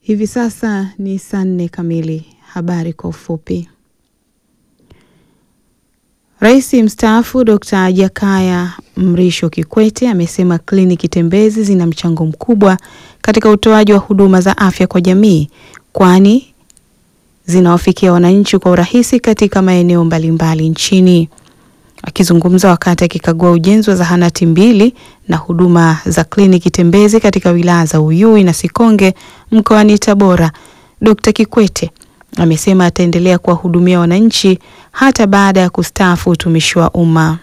Hivi sasa ni saa nne kamili. Habari kwa ufupi. Rais mstaafu Dr. Jakaya Mrisho Kikwete amesema kliniki tembezi zina mchango mkubwa katika utoaji wa huduma za afya kwa jamii kwani zinawafikia wananchi kwa urahisi katika maeneo mbalimbali nchini. Akizungumza wakati akikagua ujenzi wa zahanati mbili na huduma za kliniki tembezi katika wilaya za Uyui na Sikonge mkoani Tabora, Dr. Kikwete amesema ataendelea kuwahudumia wananchi hata baada ya kustaafu utumishi wa umma.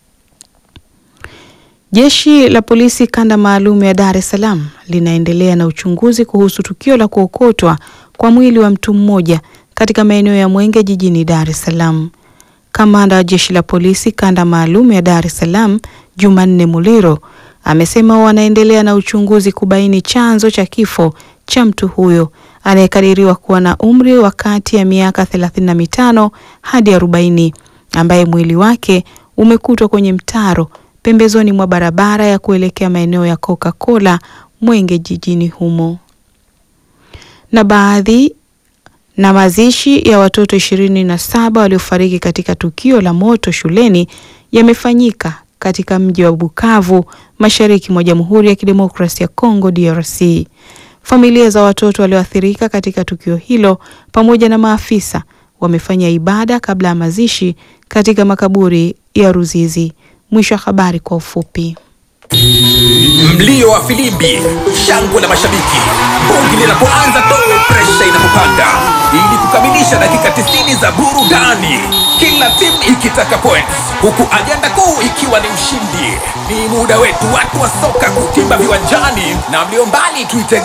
Jeshi la polisi kanda maalum ya Dar es Salaam linaendelea na uchunguzi kuhusu tukio la kuokotwa kwa mwili wa mtu mmoja katika maeneo ya Mwenge jijini Dar es Salaam. Kamanda wa jeshi la polisi kanda maalum ya Dar es Salaam Jumanne Muliro amesema wanaendelea na uchunguzi kubaini chanzo cha kifo cha mtu huyo anayekadiriwa kuwa na umri wa kati ya miaka 35 hadi 40 ambaye mwili wake umekutwa kwenye mtaro pembezoni mwa barabara ya kuelekea maeneo ya Coca-Cola Mwenge jijini humo. Na baadhi na mazishi ya watoto ishirini na saba waliofariki katika tukio la moto shuleni yamefanyika katika mji wa Bukavu mashariki mwa Jamhuri ya Kidemokrasia ya Kongo DRC. Familia za watoto walioathirika katika tukio hilo pamoja na maafisa wamefanya ibada kabla ya mazishi katika makaburi ya Ruzizi. Mwisho wa habari kwa ufupi. Mlio wa filimbi, shangwe la mashabiki, bongi linapoanza tu, presha inapopanda, ili kukamilisha dakika 90 za burudani, kila timu ikitaka points, huku ajenda kuu ikiwa ni ushindi. Ni muda wetu watu wa soka kutimba viwanjani, na mlio mbali tuitege